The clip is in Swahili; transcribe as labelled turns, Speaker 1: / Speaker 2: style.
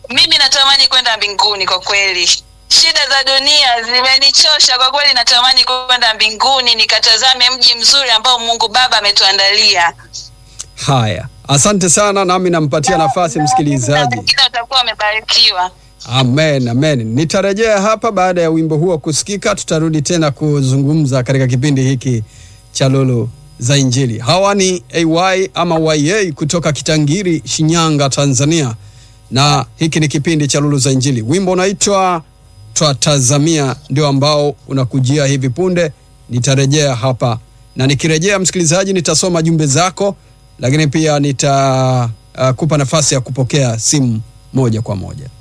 Speaker 1: Mimi natamani kwenda mbinguni kwa kweli. Shida za dunia zimenichosha kwa kweli, natamani kwenda mbinguni nikatazame mji mzuri ambao Mungu Baba ametuandalia.
Speaker 2: Haya, asante sana, nami nampatia nafasi msikilizaji.
Speaker 1: Wengine watakuwa wamebarikiwa.
Speaker 2: Amen, amen. Nitarejea hapa baada ya wimbo huo kusikika, tutarudi tena kuzungumza katika kipindi hiki cha Lulu za Injili. Hawa ni AY ama YA kutoka Kitangiri, Shinyanga, Tanzania, na hiki ni kipindi cha Lulu za Injili. Wimbo unaitwa Twatazamia ndio ambao unakujia hivi punde. Nitarejea hapa na nikirejea, msikilizaji, nitasoma jumbe zako, lakini pia nitakupa uh, nafasi ya kupokea simu moja kwa moja.